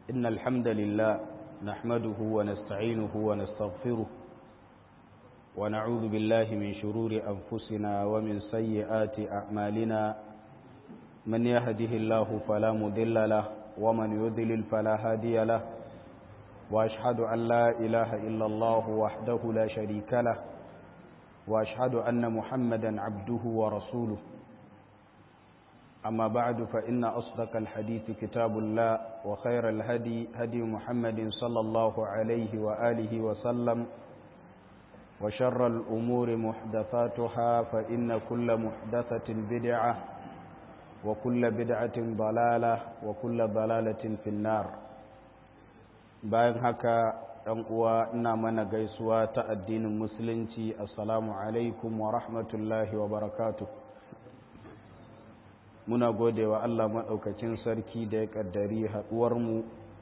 إن الحمد لله نحمده ونستعينه ونستغفره ونعوذ بالله من شرور أنفسنا ومن سيئات أعمالنا من يهده الله فلا مضل له ومن يضلل فلا هادي له وأشهد أن لا إله إلا الله وحده لا شريك له وأشهد أن محمدا عبده ورسوله أما بعد فإن أصدق الحديث كتاب الله وخير الهدي هدي محمد صلى الله عليه وآله وسلم وشر الأمور محدثاتها فإن كل محدثة بدعة وكل بدعة ضلالة وكل ضلالة في النار bayan haka ɗan uwa ina mana gaisuwa ta addinin musulunci assalamu alaikum wa rahmatullahi wa barakatuh muna gode wa Allah maɗaukakin sarki da ya ƙaddari haɗuwarmu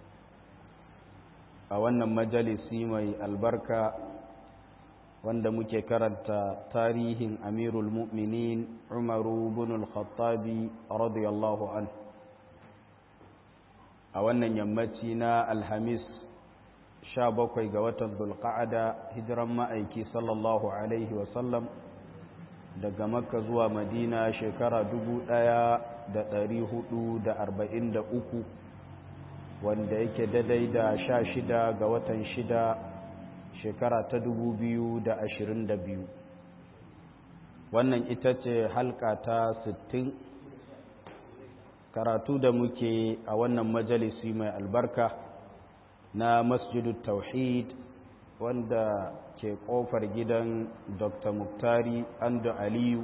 a wannan majalisi mai albarka wanda muke karanta tarihin amirul mu'minin umaru bin al-khattabi radiyallahu an a wannan yammaci na alhamis 17 ga watan dulqa'ada hijiran ma'aiki sallallahu alaihi wasallam daga makka zuwa madina shekara 1443 wanda yake daidai da 16 ga watan 6 shekara ta 2022 wannan ita ce halka ta 60 karatu da muke a wannan majalisi mai albarka na masjidu tauhid wanda ke kofar gidan dr muktari ando aliyu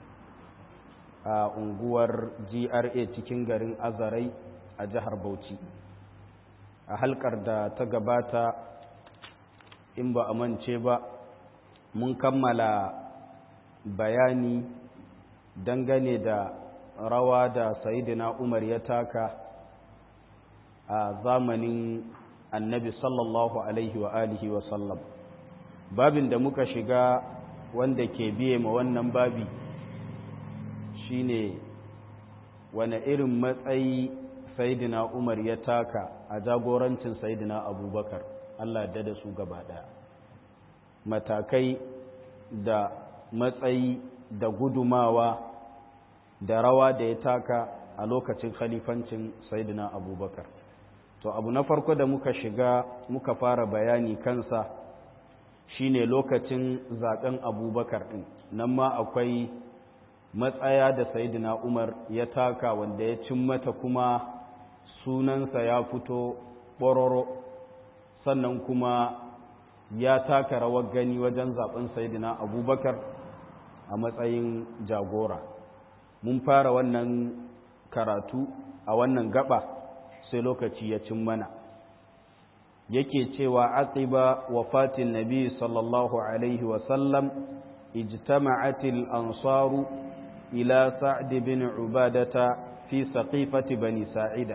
a unguwar gra cikin garin azarai a jihar bauchi a halkar da ta gabata in ba a mance ba mun kammala bayani dangane da rawa da sayidina umar ya taka a zamanin annabi sallallahu alaihi wa alihi wa sallam babin da muka shiga wanda ke biye ma wannan babi shine wane irin matsayi sayidina umar ya taka a jagorancin sayidina abubakar allah da da su gaba daya matakai da matsayi da gudumawa da rawa da ya taka a lokacin khalifancin sayidina abubakar to abu na farko da muka shiga muka fara bayani kansa shine lokacin zaben abubakar din nan ma akwai matsaya da sayidina umar ya taka wanda ya cin mata kuma sunansa ya fito ɓororo sannan kuma ya taka rawar gani wajen zaben sayidina abubakar a matsayin jagora mun fara wannan karatu a wannan gaba sai lokaci ya cin mana yake cewa aqiba wafatin nabi sallallahu alaihi wasallam ijtama'atil ansaru ila sa'd bin ubadata fi saqifati bani sa'ida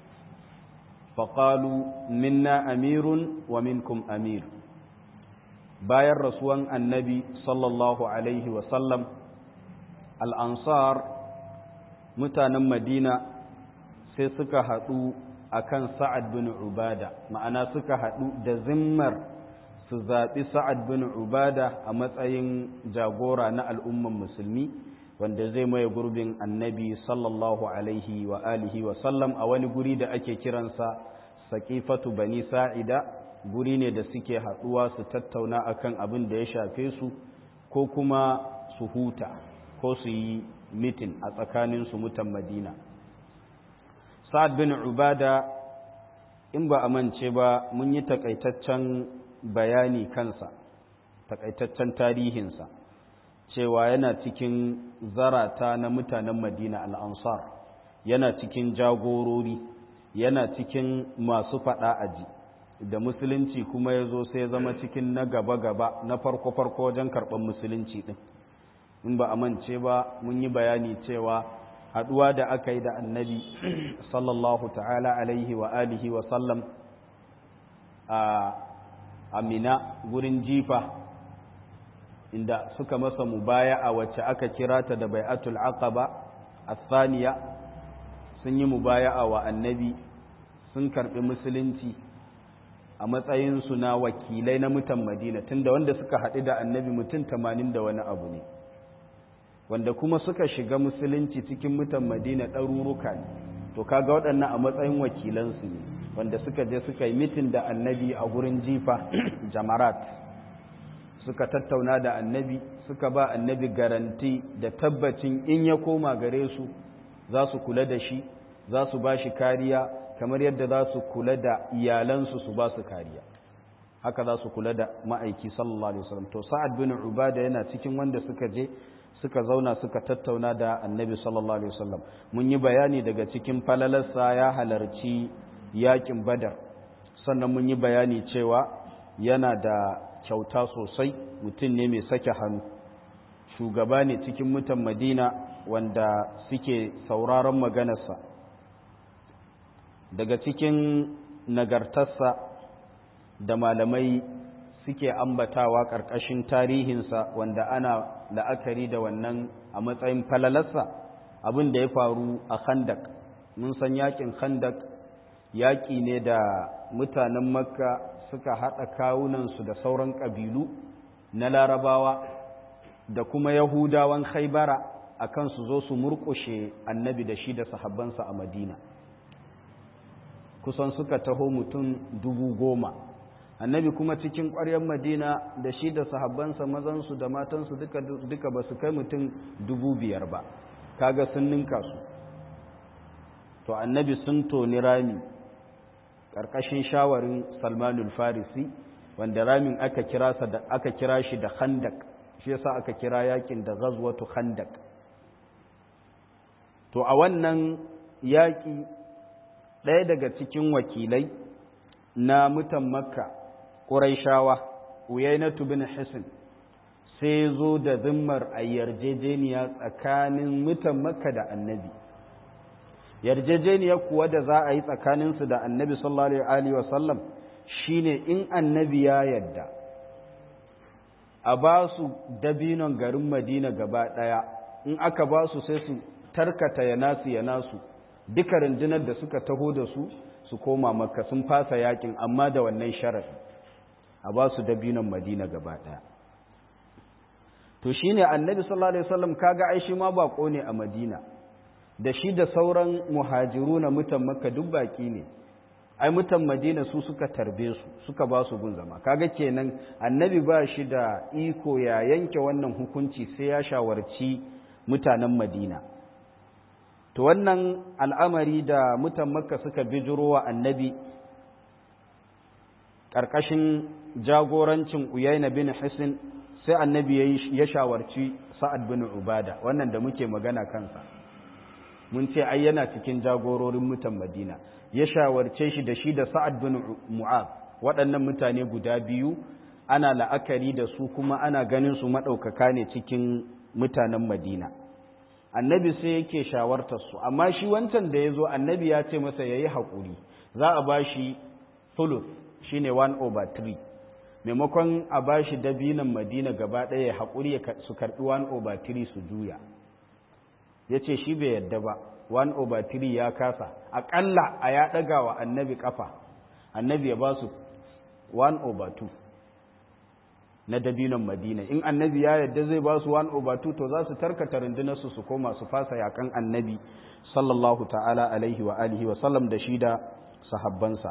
faqalu minna amirun wa minkum amir bayan rasuwan annabi sallallahu alaihi wasallam al-ansar mutanen madina sai suka haɗu a kan sa'ad bin ubada ma'ana suka haɗu da zimmar su zaɓi sa'ad bin ubada a matsayin jagora na al'umman musulmi wanda zai maye gurbin annabi sallallahu alaihi wa alihi wa sallam a wani guri da ake kiransa saƙifatu bani sa'ida guri ne da suke haɗuwa su tattauna akan abin da ya shafe su ko kuma su huta ko su yi mitin a tsakaninsu mutan madina sa'ad bin ubada in ba a mance ba mun yi takaitaccen bayani kansa takaitaccen tarihinsa cewa yana cikin zarata na mutanen madina al'ansar yana cikin jagorori yana cikin masu faɗa aji da musulunci kuma ya zo sai zama cikin na gaba-gaba na farko-farko wajen karɓar musulunci ɗin in ba a mance ba mun yi bayani cewa haɗuwa da aka yi da annabi sallallahu ta'ala alaihi wa alihi wa sallam a amina gurin jifa inda suka masa mubaya a wacce aka kira ta da bai'atul aqaba athaniya sun yi mubaya'a wa annabi sun karɓi musulunci a matsayinsu na wakilai na mutan madina tunda wanda suka haɗu da annabi mutum tamanin da wani abu ne wanda kuma suka shiga musulunci cikin mutan madina ɗaruruka ne to kaga waɗannan a matsayin wakilansu ne wanda suka je suka yi mitin da annabi a gurin jifa jamarat suka tattauna da annabi suka ba annabi garanti da tabbacin in ya koma gare su za su kula da shi za su ba shi kariya kamar yadda za su kula da iyalansu su ba su kariya haka za su kula da ma'aiki sallallahu alaihi wasallam to sa'ad bin ubada yana cikin wanda suka je suka zauna suka tattauna da annabi sallallahu alaihi wasallam mun yi bayani daga cikin falalarsa ya halarci yakin badar sannan mun yi bayani cewa yana da kyauta sosai mutum ne mai sake hannu shugaba ne cikin mutan madina wanda suke sauraron maganarsa daga cikin nagartarsa da malamai suke ambatawa ƙarƙashin tarihinsa wanda ana la'akari da wannan a matsayin falalarsa abin da ya faru a khandak mun san yakin khandak yaƙi ne da mutanen makka suka haɗa kawunansu da sauran ƙabilu na larabawa da kuma yahudawan khaibara a kan su zo su murƙushe annabi da shi da sahabbansa a madina kusan suka taho mutum dubu goma annabi kuma cikin ƙwaryar madina da shi da sahabbansa mazansu da matansu duka, duka ba su kai mutum dubu biyar ba kaga sun ninka su to annabi sun toni rami ƙarƙashin shawarin salmanul farisi wanda ramin aka kira, da, aka kira shi da khandak shi yasa aka kira yakin da ghazwatu khandak to a wannan yaƙi ɗaya daga cikin wakilai na mutan makka ƙuraishawa uyainatu bin hisin sai zo da zimmar a yarjejeniya tsakanin mutan makka da annabi yarjejeniya kuwa da za a yi tsakaninsu da annabi sallallahu alaihi wasallam shine in annabi ya yadda a ba su dabinon garin madina gaba ɗaya in aka ba su sai su tarkata ya nasu ya nasu duka rundunar da suka taho da su su koma makka sun fasa yakin amma da wannan sharafi a ba su dabinon madina gaba ɗaya to shine annabi sallallahu alaihi wasallam kaga ai shi ma bako ne a madina da shi da sauran muhajiru na mutan makka duk baki ne ai mutan madina su suka tarbe su suka ba su gun zama kaga kenan annabi ba shi da iko ya yanke wannan hukunci sai ya shawarci mutanen madina to wannan al'amari da mutan makka suka bijiro wa annabi ƙarƙashin jagorancin uyaina bin hisin sai annabi ya shawarci sa'ad bin ubada wannan da muke magana kansa mun ce ai yana cikin jagororin mutan madina ya shawarce shi da shi da sa'ad bin mu'az waɗannan mutane guda biyu ana la'akari da su kuma ana ganin su maɗaukaka ne cikin mutanen madina annabi sai yake shawartar su amma shi wancan da ya zo annabi ya ce masa ya yi haƙuri za a ba shi thuluth shine 1 over 3 maimakon a ba shi dabinan madina gaba ɗaya haƙuri su karɓi 1 over 3 su juya ya ce shi bai yadda ba 1 over 3 ya kasa aƙalla a ya ɗaga wa annabi ƙafa annabi ya ba su 1 over 2 na dabinan madina in annabi ya yadda zai ba su 1 over 2 to za su tarkata rundunarsu su koma su fasa yakan annabi sallallahu ta'ala alaihi wa alihi wa sallam da shi da sahabbansa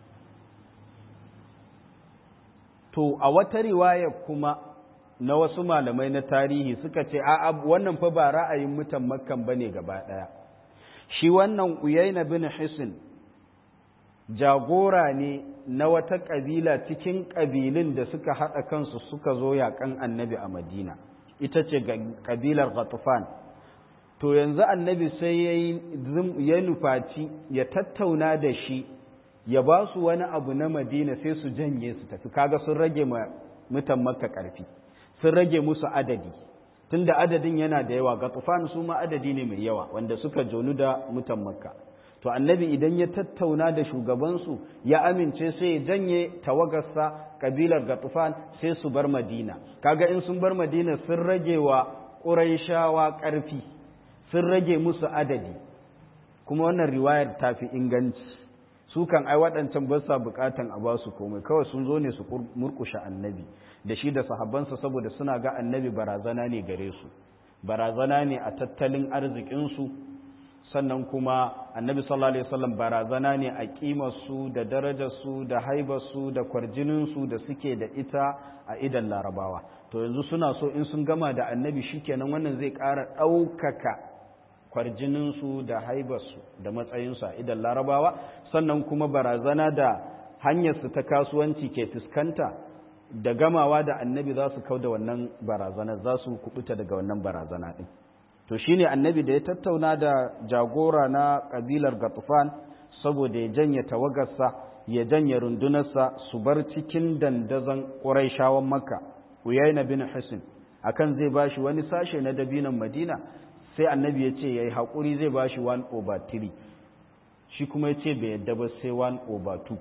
to a wata riwaya kuma na wasu malamai na tarihi suka ce a wannan fa ba ra'ayin mutan makkan bane gaba daya shi wannan uyaina bin hisin jagora ne na wata kabila cikin kabilun da suka haɗa kansu suka zo yaƙan annabi a madina ita ce kabilar ghatufan to yanzu annabi sai ya nufaci ya tattauna da shi ya ba su wani abu na madina sai su janye su tafi kaga sun rage ma mutan makka ƙarfi sun rage musu adadi tunda adadin yana da yawa ga tufan su ma adadi ne mai yawa wanda suka jonu da mutan makka to annabi idan ya tattauna da shugabansu ya amince sai ya janye tawagarsa kabilar gatufan sai su bar madina kaga in sun bar madina sun rage wa ƙuraishawa ƙarfi sun rage musu adadi kuma wannan riwayar ta fi inganci su kan ai waɗancan ba sa buƙatan a ba su komai kawai sun zo ne su murƙushe annabi da shi da sahabbansa saboda suna ga annabi barazana ne gare su barazana ne a tattalin arzikinsu sannan kuma annabi sallallahu alaihi wasallam barazana ne a ƙimarsu da darajarsu da haibarsu da kwarjininsu da suke da ita a idan larabawa to yanzu suna so in sun gama da annabi shikenan wannan zai ƙara ɗaukaka kwarjininsu da haibarsu da matsayinsu a idan larabawa sannan kuma barazana da hanyarsu ta kasuwanci ke fuskanta da gamawa da annabi za su kau da wannan barazana za su kubuta daga wannan barazana ɗin to shine annabi da ya tattauna da jagora na ƙabilar gatufan saboda ya janye tawagarsa ya janye rundunarsa su bar cikin dandazon ƙuraishawan makka uyayna bin hisin akan zai bashi wani sashe na dabinan madina sai annabi ya ce ya yi haƙuri zai ba shi 1 over 3 shi kuma ya ce bai yadda ba sai 1 over 2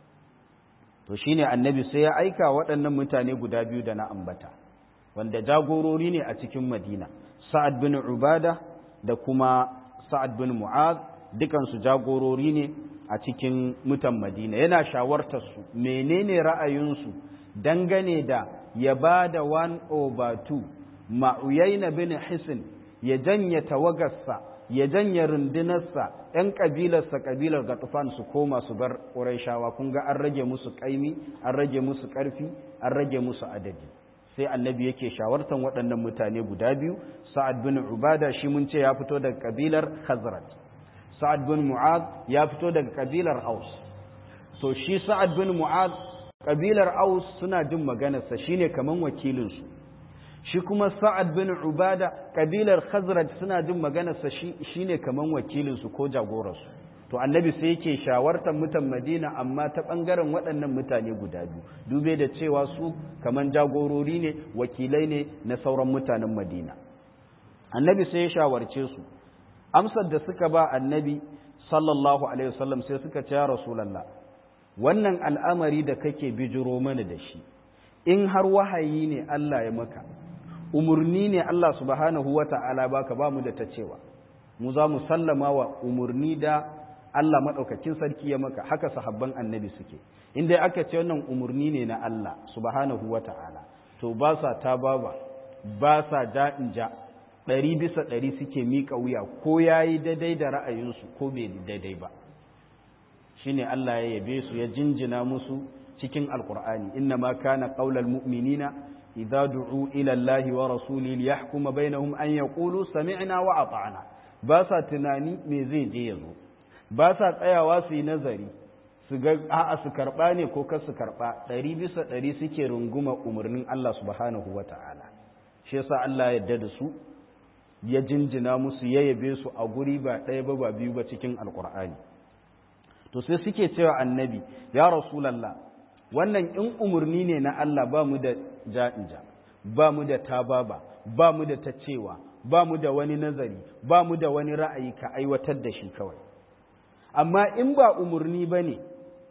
to shi ne annabi sai ya aika waɗannan mutane guda biyu da na ambata wanda jagorori ne a cikin madina sa'ad bin ubada da kuma sa'ad bin mu'az dukansu jagorori ne a cikin mutan madina yana shawartarsu menene ra'ayinsu dangane da ya ba da 1 over 2 ma'uyaina bin hisin ya janye tawagarsa ya janye rundunarsa ‘yan ƙabilarsa ƙabilar gatufan su koma su bar ƙuraishawa kun ga an rage musu ƙaimi an rage musu ƙarfi an rage musu adadi sai annabi yake shawartan waɗannan mutane guda biyu sa'ad bin ubada shi mun ce ya fito daga ƙabilar khazraj sa'ad bin mu'az ya fito daga ƙabilar aus so shi sa'ad bin mu'az ƙabilar aus suna jin maganarsa shine kaman wakilinsu shi kuma sa'ad bin ubada kabilar khazraj suna jin maganarsa shi ne kaman wakilinsu ko jagoransu to annabi sai yake shawartar mutan madina amma ta ɓangaren waɗannan mutane guda biyu dube da cewa su kaman jagorori ne wakilai ne na sauran mutanen madina annabi sai ya shawarce su amsar da suka ba annabi sallallahu alaihi wasallam sai suka ce ya rasulallah wannan al'amari da kake bijiro mana da shi in har wahayi ne Allah ya maka umurni ne Allah subhanahu wa ta'ala baka ba mu da ta cewa mu za mu sallama wa umurni da Allah maɗaukakin sarki ya maka haka sahabban annabi suke inda aka ce wannan umurni ne na Allah subhanahu wa ta'ala to ba sa ta baba ba sa ja in ja ɗari bisa ɗari suke miƙa wuya ko ya yi daidai da ra'ayinsu ko bai daidai ba shi ne Allah ya yabe su ya jinjina musu cikin alkur'ani inna ma kana qaulal mu'minina idza du'u ila Allahi wa rasuli liyahkuma bainahum an yaqulu sami'na wa ata'na ba sa tunani me zai je yazo ba sa tsayawa su yi nazari su ga a'a su karba ne ko kar su karba ɗari bisa ɗari suke runguma umarnin Allah subhanahu wa ta'ala shi yasa Allah ya yarda da su ya jinjina musu ya yabe su a guri ba ɗaya ba ba biyu ba cikin alkur'ani to sai suke cewa annabi ya rasulallah wannan in umarni ne na Allah ba mu da ja'inja ba mu da tababa ba mu da ta cewa ba mu da wani nazari ba mu da wani ra'ayi ka aiwatar da shi kawai amma in ba umarni ba ne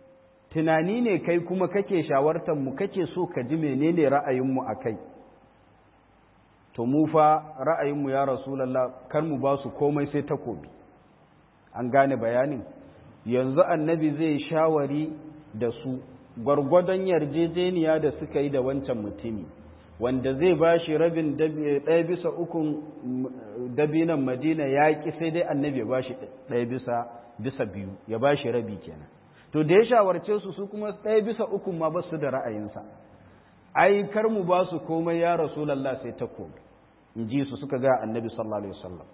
tunani ne kai kuma kake shawartar mu kake so ka ji menene ra'ayinmu a kai to mu fa ra'ayinmu ya rasulallah kar mu ba su komai sai takobi an gane bayanin yanzu annabi zai shawari da su gwargwadon yarjejeniya da suka yi da wancan mutumi wanda zai ba shi rabin ɗaya bisa ukun dabinan madina ya ƙi sai dai annabi ya ba shi ɗaya bisa bisa biyu ya ba shi rabi kenan to da ya shawarce su su kuma ɗaya bisa ukun ma ba su da ra'ayinsa ai kar mu ba su komai ya rasulallah sai takobi in ji su suka ga annabi sallallahu alaihi wasallam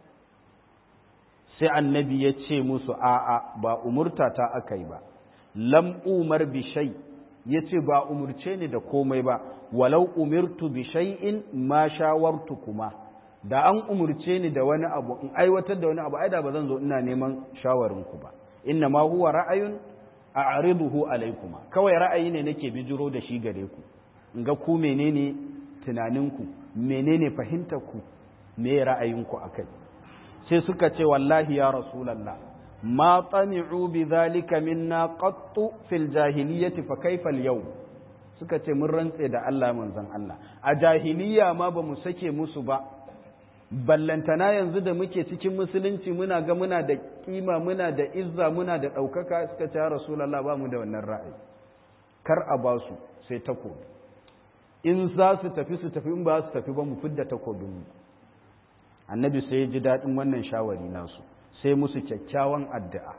sai annabi ya ce musu a'a ba umurta ta aka yi ba lam umar bi shay ya ce ba umurce ni da komai ba walau umirtu bi shay'in ma shawartu kuma da an umurce ni da wani abu in aiwatar da wani abu ai da ba zan zo ina neman shawarin ku ba inna ma huwa ra'ayun a'riduhu alaykuma kawai ra'ayi ne nake bijiro da shi gare ku in ga ku menene tunaninku menene fahimtarku me ra'ayinku akai sai suka ce wallahi ya rasulallah ma tsami'u bi zalika minna qattu fil jahiliyyati fa kaifa al suka ce mun rantse da Allah manzon Allah a jahiliya ma ba mu sake musu ba ballantana yanzu da muke cikin musulunci muna ga muna da kima muna da izza muna da ɗaukaka suka ce rasulallah ba mu da wannan ra'ayi kar a ba su sai takobi in za su tafi su tafi in ba su tafi ba mu fidda takobinmu annabi sai ya ji daɗin wannan shawari nasu sai musu kyakkyawan addu'a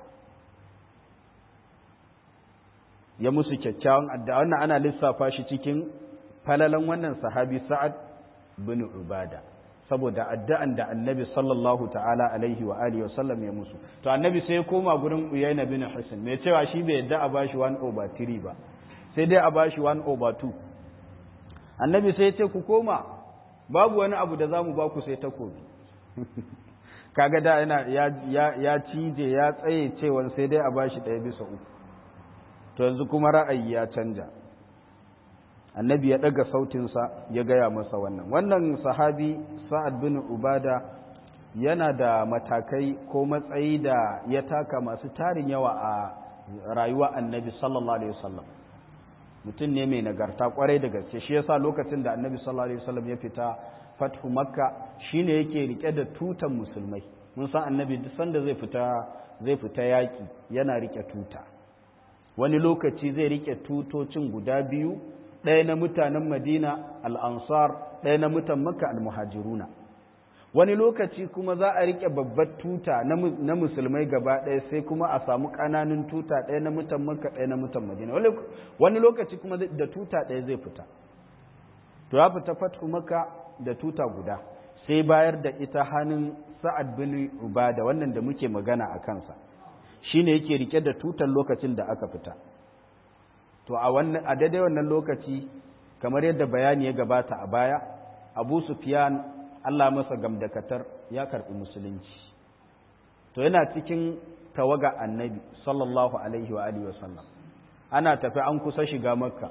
ya musu kyakkyawan addu'a wannan ana lissafa shi cikin falalan wannan sahabi sa'ad bin ubada saboda addu'an da annabi sallallahu ta'ala alaihi wa alihi wasallam ya musu to annabi sai ya koma gurin uyayna bin hisin mai cewa shi bai yadda a bashi 1 over 3 ba sai dai a bashi 1 over 2 annabi sai ya ce ku koma babu wani abu da zamu ba ku sai takobi kaga da yana ya ya cije ya tsaye cewa sai dai a bashi ɗaya bisa uku to yanzu kuma ra'ayi ya canja annabi ya ɗaga sautinsa ya gaya masa wannan wannan sahabi sa'ad bin ubada yana da matakai ko matsayi da ya taka masu tarin yawa a rayuwa annabi sallallahu alaihi wasallam mutum ne mai nagarta kwarai da gaske shi yasa lokacin da annabi sallallahu alaihi wasallam ya fita fathu makka shine yake rike da tutan musulmai mun san annabi duk sanda zai fita zai fita yaki yana rike tuta wani lokaci zai rike tutocin guda biyu ɗaya na mutanen madina al'ansar ɗaya na mutan maka al-muhajiruna wani lokaci kuma za a riƙe babbar tuta na musulmai gaba ɗaya sai kuma a samu ƙananun tuta ɗaya na mutan maka ɗaya na mutan madina wani lokaci kuma da tuta ɗaya zai fita to ya fita fatu maka da tuta guda sai bayar da ita hannun sa'ad bin ubada wannan da muke magana a kansa shine yake rike da tutar lokacin da aka fita to a wannan a daidai wannan lokaci kamar yadda bayani ya gabata a baya Abu Sufyan Allah masa gamdakatar ya karbi musulunci to yana cikin tawaga annabi sallallahu alaihi wa alihi wasallam ana tafi an kusa shiga makka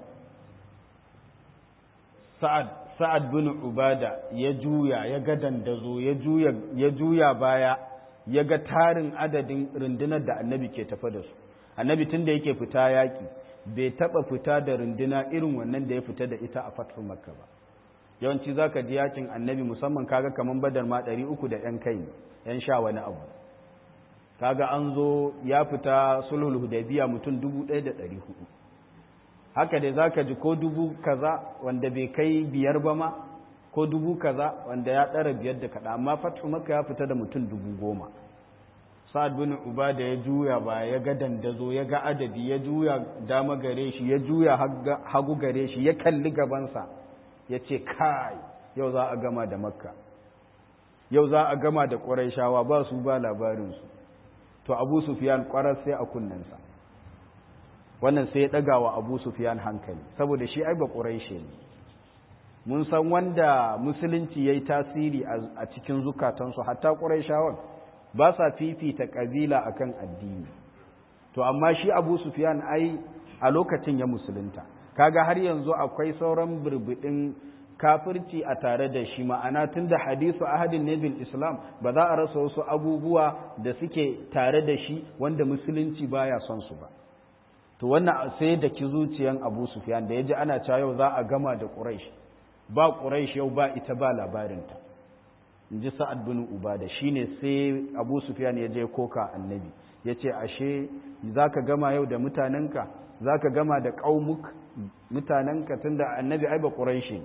sa'ad sa'ad bin ubada ya juya ya ga dandazo ya juya ya juya baya ya ga tarin adadin rundunar da annabi ke tafa da su annabi tunda yake fita yaki bai taba fita da runduna irin wannan da ya fita da ita a fathin makka ba yawanci za ka ji yakin annabi musamman kaga kamar badar ma ɗari uku da ‘yan kai ‘yan sha wani abu kaga an zo ya fita sulhul hudaybiya mutum dubu ɗaya da ɗari hudu haka dai za ka ji ko dubu kaza wanda bai kai biyar ba ma ko dubu kaza wanda ya ɗara biyar da kaɗa amma fathu makka ya fita da mutum dubu goma sa'ad bin ubada ya juya ba ya ga dandazo ya ga adadi ya juya dama gare shi ya juya hagu gare shi ya kalli gabansa ya ce kai yau za a gama da makka yau za a gama da ƙwarai ba su ba labarinsu to abu sufiyan ƙwarar sai a kunnensa wannan sai ya ɗaga wa abu sufiyan hankali saboda shi ai ba ƙwarai ne mun san wanda musulunci ya yi tasiri a cikin zukatansu hatta ƙwarai ba sa fifita ƙabila akan addini to amma shi abu sufiyan ai a lokacin ya musulunta kaga har yanzu akwai sauran birbidin kafirci a tare da shi ma'ana tun da hadisu ahadin ne bil islam ba za a rasa wasu abubuwa da suke tare da shi wanda musulunci baya son su ba to wannan sai da ki zuciyan abu sufiyan da ya ji ana cewa yau za a gama da quraish ba quraish yau ba ita ba labarinta in ji sa'ad bin ubada shine sai abu sufyan ya je koka annabi ya ce ashe za ka gama yau da mutanenka za ka gama da ƙaumuk mutanenka tun da annabi ai ba ƙuraishi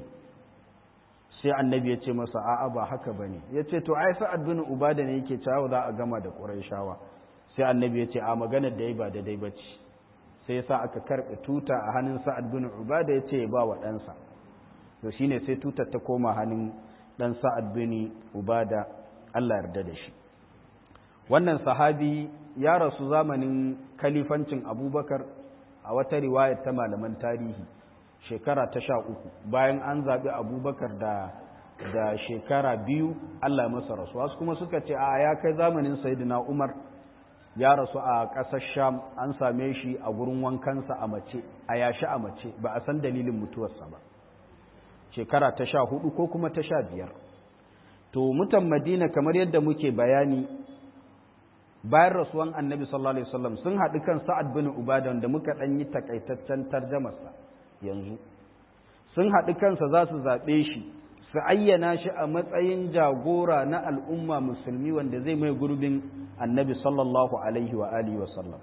sai annabi ya ce masa a'a ba haka ba ne ya ce to ai sa'ad bin ubada ne yake cewa za a gama da ƙuraishawa sai annabi ya ce a maganar da ya ba daidai ba ce sai ya sa aka karɓe tuta a hannun sa'ad bin ubada ya ce ya ba wa ɗansa to shine sai tutar ta koma hannun dan sa'ad bin ubada Allah yarda da shi wannan sahabi ya rasu zamanin kalifancin abubakar a wata riwayar ta malaman tarihi shekara ta sha uku bayan an zaɓi abubakar da da shekara biyu Allah masa rasu wasu kuma suka ce a ya kai zamanin sayidina umar ya rasu a ƙasar sham an same shi a gurin wankansa a mace a yashi a mace ba a san dalilin mutuwarsa ba shekara ta sha hudu ko kuma ta sha biyar to mutan madina kamar yadda muke bayani bayan rasuwan annabi sallallahu alaihi wasallam sun haɗu kan sa'ad bin ubada da muka ɗan yi takaitaccen tarjamarsa yanzu sun haɗu kansa za su zaɓe shi su ayyana shi a matsayin jagora na al'umma musulmi wanda zai mai gurbin annabi sallallahu alaihi wa alihi wa sallam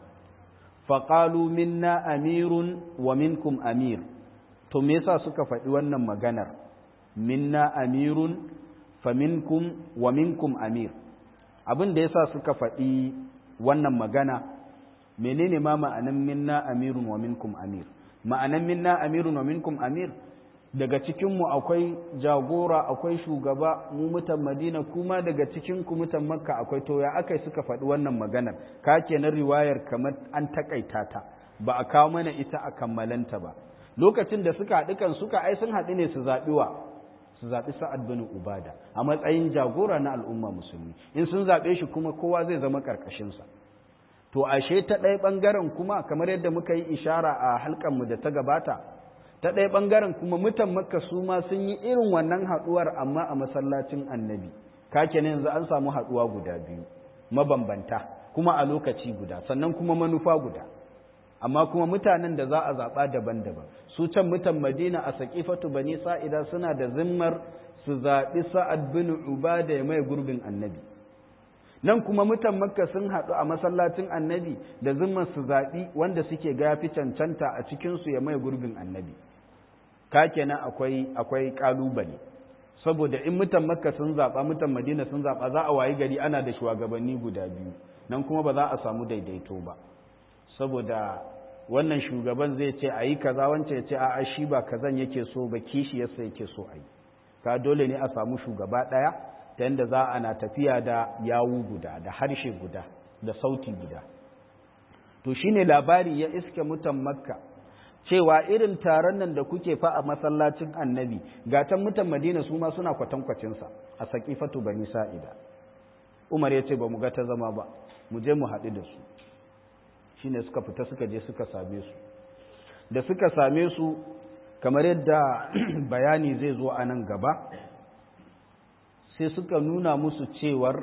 faƙalu minna amirun wa minkum amir to me yasa suka faɗi wannan maganar minna amirun fa minkum wa minkum amir abin da yasa suka faɗi wannan magana menene ma ma'anan minna amirun wa minkum amir ma'anan minna amirun wa minkum amir daga cikinmu akwai jagora akwai shugaba mu mutan madina kuma daga cikinku mutan makka akwai to ya aka suka faɗi wannan maganar ka kenan riwayar kamar an takaita ta ba a kawo mana ita a kammalanta ba lokacin da suka haɗu kan suka ai sun haɗu ne su zaɓi wa su zaɓi sa'ad bin ubada a matsayin jagora na al'umma musulmi in sun zaɓe shi kuma kowa zai zama ƙarƙashinsa to ashe ta ɗaya ɓangaren kuma kamar yadda muka yi ishara a halkanmu da ta gabata ta ɗaya ɓangaren kuma mutan makka su ma sun yi irin wannan haɗuwar amma a masallacin annabi kake ne yanzu an samu haɗuwa guda biyu mabambanta kuma a lokaci guda sannan kuma manufa guda amma kuma mutanen da za a zaɓa daban-daban su can mutan madina a saƙifatu bani sa'ida suna da zimmar su zaɓi sa'ad bin ubada ya mai gurbin annabi nan kuma mutan makka sun haɗu a masallacin annabi da zimmar su zaɓi wanda suke gafi cancanta a cikinsu ya mai gurbin annabi ka kenan akwai akwai ƙalubale saboda in mutan makka sun zaɓa mutan madina sun zaɓa za a wayi gari ana da shugabanni guda biyu nan kuma ba za a samu daidaito ba saboda wannan shugaban zai ce a yi kaza wancan ya ce a'a shi ba kazan yake so ba kishi yasa yake so a yi ka dole ne a samu shugaba ɗaya ta yadda za a na tafiya da yawu guda da harshe guda da sauti guda to shine labari ya iske mutan makka cewa irin taron nan da kuke fa a masallacin annabi gatan mutan madina su ma suna kwatankwacinsa a saƙifatu bani sa'ida umar ya ce ba mu ga ta zama ba mu je mu haɗu da su shine suka fita suka je suka same su da suka same su kamar yadda bayani zai zo a nan gaba sai suka nuna musu cewar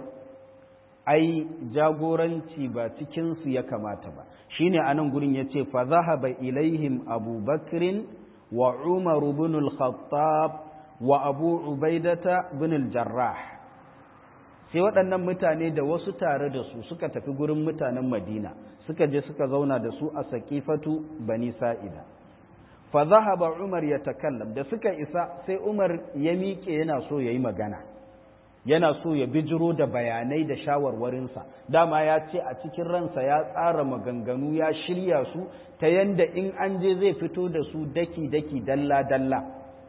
ai jagoranci ba cikinsu ya kamata ba shine a nan gurin ya ce fa zahaba ilaihim abubakrin wa umaru bin al-khattab wa abu ubaidata bin al-jarrah sai waɗannan mutane da wasu tare da su suka tafi gurin mutanen madina suka je suka zauna da su a saƙifatu bani sa'ida fa zahaba umar ya takallam da suka isa sai umar ya miƙe yana so ya yi magana yana so ya bijiro da bayanai da shawarwarinsa dama ya ce a cikin ransa ya tsara maganganu ya shirya su ta yanda in an je zai fito da su daki-daki dalla-dalla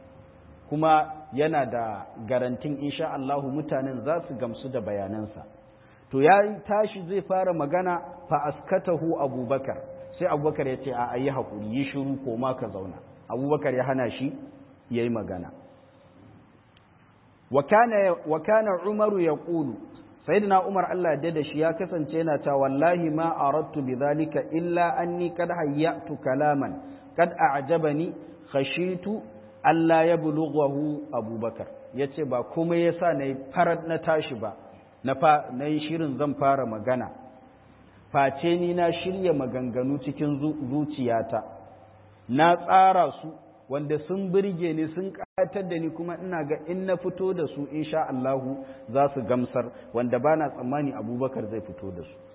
kuma yana da garantin insha Allahu mutanen za su gamsu da bayanansa to ya tashi zai fara magana fa askatahu abubakar sai abubakar ya ce a ayi haƙuri yi shiru ko ma ka zauna abubakar ya hana shi ya yi magana wa kana umaru ya ƙulu sayyidina umar Allah da shi ya kasance yana ta wallahi ma aradtu bidhalika illa anni kad hayyatu kalaman kad a'jabani khashitu Allah ya bulughahu abubakar yace ba kuma yasa nayi farar na tashi ba na fa nayi shirin zan fara magana face ni na shirya maganganu cikin zuciyata na tsara su wanda sun birge ni sun ƙayatar da ni kuma ina ga in na fito da su insha Allahu za su gamsar wanda ba na tsammani abubakar zai fito da su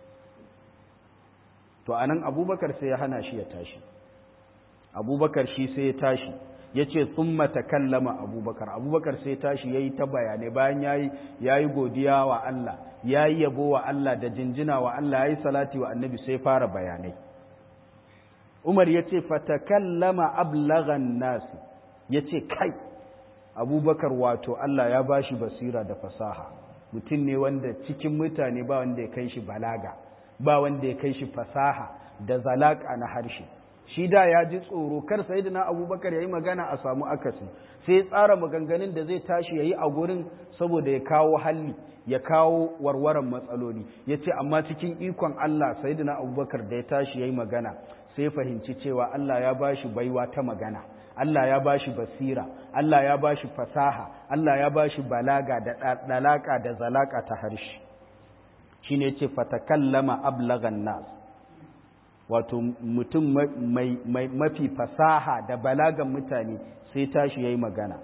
to anan abubakar sai ya hana shi ya tashi abubakar shi sai ya tashi ya ce sun matakallama abubakar abubakar sai tashi ya yi ta bayanai bayan ya yi godiya wa Allah ya yi yabo wa Allah da jinjina wa Allah ya yi salati wa annabi sai fara bayanai umar ya ce fatakallama ablagan nasi ya ce kai abubakar wato Allah ya ba shi basira da fasaha mutum ne wanda cikin mutane ba wanda ya kai shi balaga ba wanda ya kai shi fasaha da zalaka na harshe shi da ya ji tsoro kar sayyidina abubakar ya yi magana a samu akasi sai ya tsara maganganun da zai tashi ya yi a gurin saboda ya kawo halli ya kawo warwaran matsaloli ya ce amma cikin ikon Allah sayyidina abubakar da ya tashi ya yi magana sai fahimci cewa Allah ya ba shi baiwa ta magana Allah ya ba shi basira Allah ya ba shi fasaha Allah ya ba shi balaga da dalaka da zalaka ta harshe shine ce fatakallama ablagan nas wato mutum mai mafi fasaha da balagan mutane sai tashi yayi magana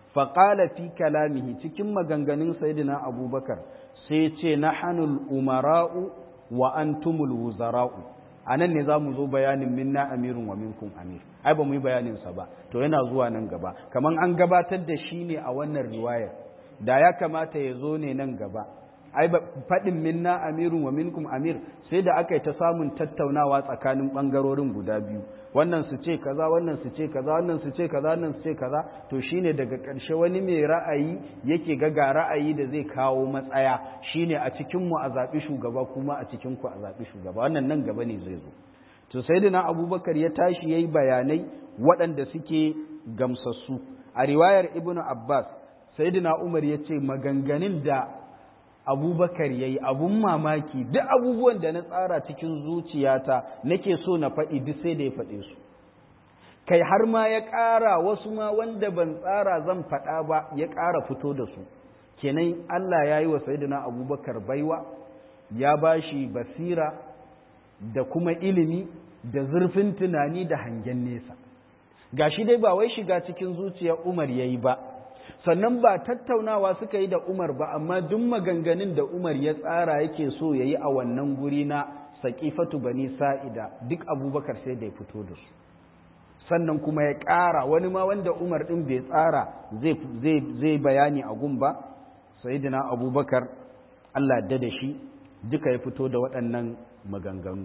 faƙala fi kalamihi cikin maganganun sayidina abubakar sai ce na hannun umara'u wa antumul wuzara'u a nan ne za mu zo bayanin minna amirin wa minkum amir ai ba mu yi bayaninsa ba to yana zuwa nan gaba kamar an gabatar da shi ne a wannan riwayar da ya kamata ya zo ne nan gaba ai faɗin minna amirun wa minkum amir sai da aka yi ta samun tattaunawa tsakanin ɓangarorin guda biyu wannan su ce kaza wannan su ce kaza wannan su ce kaza wannan su ce kaza to shine daga ƙarshe wani mai ra'ayi yake ga ga ra'ayi da zai kawo matsaya shine a cikin mu a zaɓi shugaba kuma a cikin ku a zaɓi shugaba wannan nan gaba ne zai zo to sayyidina abubakar ya tashi yayi bayanai waɗanda suke gamsassu a riwayar ibnu abbas sayyidina umar ya ce maganganun da abubakar ya yi abun mamaki duk abubuwan da na tsara cikin zuciyata nake so na faɗi duk sai da ya faɗe su kai har ma ya ƙara wasu ma wanda ban tsara zan faɗa ba ya ƙara fito da su kenan Allah ya yi wa sayidina abubakar baiwa ya ba shi basira da kuma ilimi da zurfin tunani da hangen nesa gashi dai ba wai shiga cikin zuciyar umar ya yi ba sannan ba tattaunawa suka yi da Umar ba amma duk maganganun da Umar ya tsara yake so ya yi a wannan guri na saƙifatu bani sa'ida duk abubakar sai da ya fito da su sannan kuma ya ƙara wani ma wanda Umar ɗin bai tsara zai bayani a gun ba sayidina abubakar Allah da da shi duka ya fito da waɗannan maganganu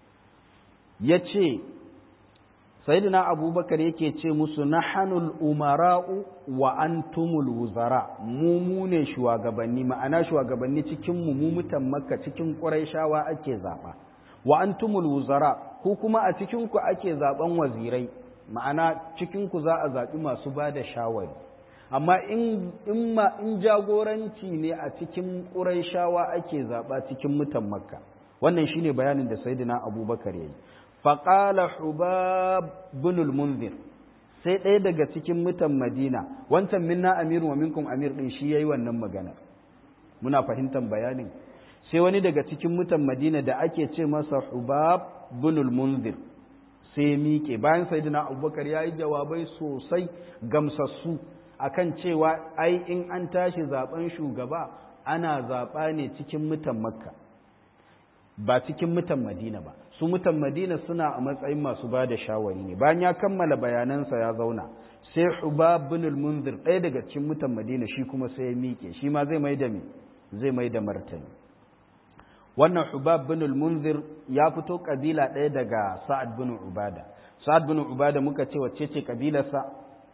ya ce sayyidina abubakar yake ce musu nahanul umara'u wa antumul wuzara mu mu ne shugabanni ma'ana shugabanni cikin mu mu mutan makka cikin quraishawa ake zaba wa antumul wuzara ku kuma a cikin ku ake zaben wazirai ma'ana cikin ku za a zabi masu bada shawari amma in in ma in jagoranci ne a cikin quraishawa ake zaba cikin mutan makka wannan shine bayanin da sayyidina abubakar yayi faƙala hubab binul munzir sai ɗaya daga cikin mutan madina wancan minna amiru wa minkum amir ɗin shi ya yi wannan magana muna fahimtar bayanin sai wani daga cikin mutan madina da ake ce masa hubab binul munzir sai ya miƙe bayan sayyidina abubakar ya yi jawabai sosai gamsassu akan cewa ai in an tashi zaben shugaba ana zaɓa ne cikin mutan makka ba cikin mutan madina ba su mutan madina suna a matsayin masu ba da shawari ne bayan ya kammala bayanansa ya zauna sai hubab bin munzir ɗaya daga cikin mutan madina shi kuma sai ya miƙe shi ma zai mai da mi zai mai da martani wannan hubab bin munzir ya fito kabila ɗaya daga sa'ad bin ubada sa'ad bin ubada muka ce wacce ce kabilarsa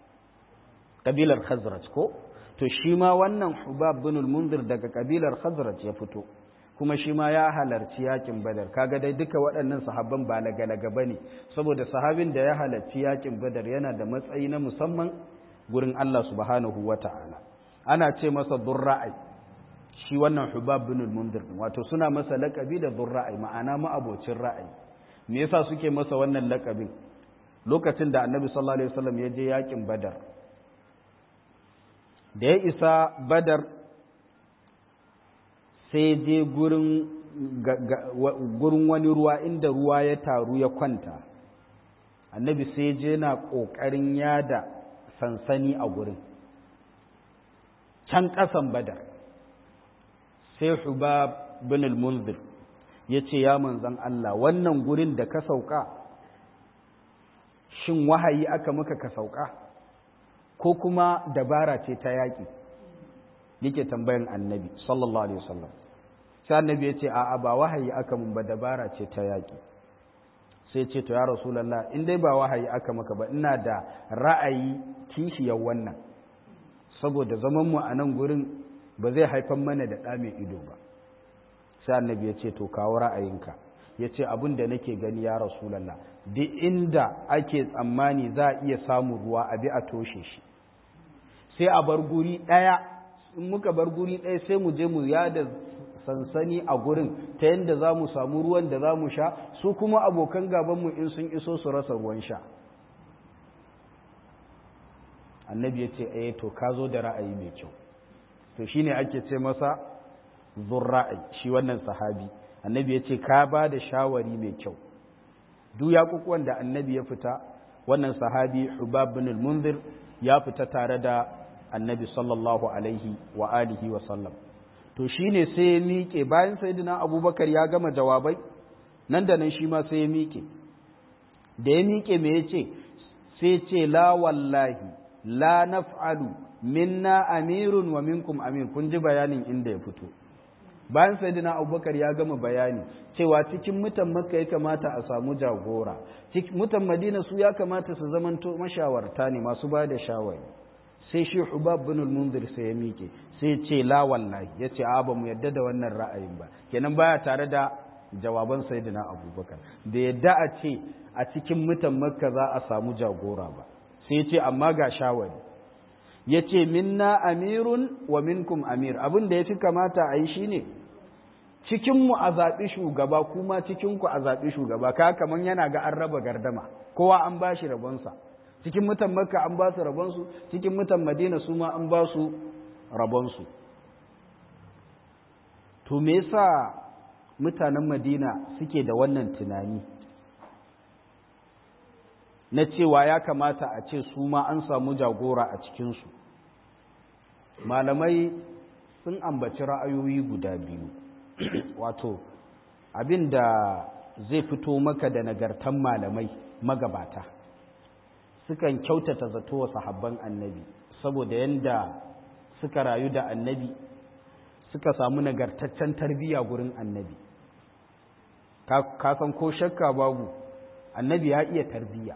kabilar khazraj ko to shi ma wannan hubab bin munzir daga kabilar khazraj ya fito kuma shi ma ya halarci yakin badar kaga dai duka waɗannan sahabban ba lagalaga bane saboda sahabin da ya halarci yakin badar yana da matsayi na musamman gurin Allah subhanahu wata'ala ana ce masa durra'i shi wannan hubab bin mundir wato suna masa lakabi da durra'i ma'ana ma'abocin ra'ayi me yasa suke masa wannan lakabin lokacin da annabi sallallahu alaihi wasallam ya je yakin badar da ya isa badar sai je gurin wani ruwa inda ruwa ya taru ya kwanta annabi sai je na ƙoƙarin yada sansani a gurin can ƙasan badar sai hubab bin al-munzir ya ce ya manzan Allah wannan gurin da ka sauka shin wahayi aka maka ka sauka ko kuma dabara ce ta yaƙi yake tambayan annabi sallallahu alaihi wasallam sai annabi ya ce a'a ba wahayi aka mun ba dabara ce ta yaƙi sai ce to ya rasulullah in dai ba wahayi aka maka ba ina da ra'ayi kishiyar wannan saboda zaman mu a nan gurin ba zai haifar mana da ɗa mai ido ba sai annabi ya ce to kawo ra'ayinka ya ce abin da nake gani ya rasulallah duk inda ake tsammani za a iya samun ruwa a bi a toshe shi sai a bar guri ɗaya in muka bar guri ɗaya sai mu je mu yada sansani a gurin ta yadda za mu samu ruwan da za mu sha su kuma abokan gabanmu in sun iso su rasa ruwan sha annabi ya ce eh to ka zo da ra'ayi mai kyau to shine ake ce masa zurra'i shi wannan sahabi annabi ya ce ka ba da shawari mai kyau duk yaƙuƙuwan da annabi ya fita wannan sahabi hubab bin munzir ya fita tare da annabi sallallahu alaihi wa alihi wa sallam to shine sai ya miƙe bayan sayyidina abubakar ya gama jawabai nan da nan shi ma sai ya miƙe da ya miƙe me ya ce sai ce la wallahi la naf'alu minna amirun wa minkum amir kun ji bayanin inda ya fito bayan sayyidina abubakar ya gama bayani cewa cikin mutan makka ya kamata a samu jagora mutan madina su ya kamata su zamanto mashawarta ne masu ba da shawari sai shi hubab bin munzir sai ya miƙe sai ce la wallahi ya ce a ba mu yadda da wannan ra'ayin ba kenan baya tare da jawaban sayyidina abubakar da yadda a ce a cikin mutan makka za a samu jagora ba sai ce amma ga shawari ya ce minna amirun wa minkum amir abin da ya fi kamata a yi shi ne cikinmu a zaɓi shugaba kuma cikinku a zaɓi shugaba ka kamar yana ga an raba gardama kowa an ba shi rabonsa cikin mutan makka an ba su rabonsu cikin mutan madina su ma an ba su rabonsu to me yasa mutanen madina suke da wannan tunani na cewa ya kamata a ce su ma an samu jagora a cikinsu malamai sun ambaci ra'ayoyi guda biyu wato abin da zai fito maka da nagartan malamai magabata sukan kyautata zato wa sahabban annabi saboda yadda suka rayu da annabi suka samu nagartaccen tarbiyya gurin annabi kasan ko shakka babu annabi ya iya tarbiyya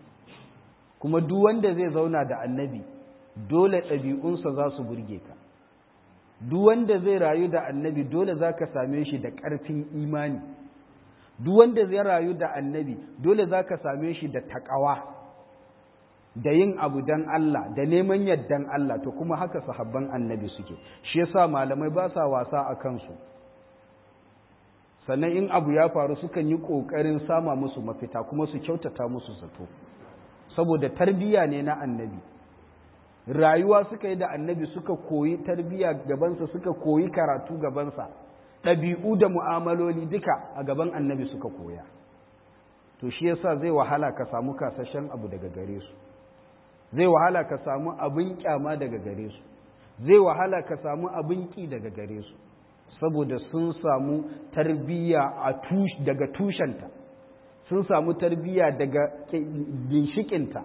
kuma duk wanda zai zauna da annabi dole ɗabi'unsa za su burge ka duk wanda zai rayu da annabi dole za ka same shi da ƙarfin imani duk wanda zai rayu da annabi dole za ka same shi da taƙawa da yin abu don Allah da neman yardan Allah to kuma haka sahabban annabi suke shi yasa malamai ba sa wasa a kansu sannan in abu ya faru sukan yi ƙoƙarin sama musu mafita kuma su kyautata musu zato saboda tarbiyya ne na annabi rayuwa suka yi da annabi suka koyi tarbiyya gabansa suka koyi karatu gabansa ɗabi'u da mu'amaloli duka a gaban annabi suka koya to shi yasa zai wahala ka samu kasashen abu daga gare su zai wahala ka samu abin kyama daga gare su zai wahala ka samu abin ki daga gare su saboda sun samu tarbiyya daga tushenta sun samu tarbiyya daga ginshikinta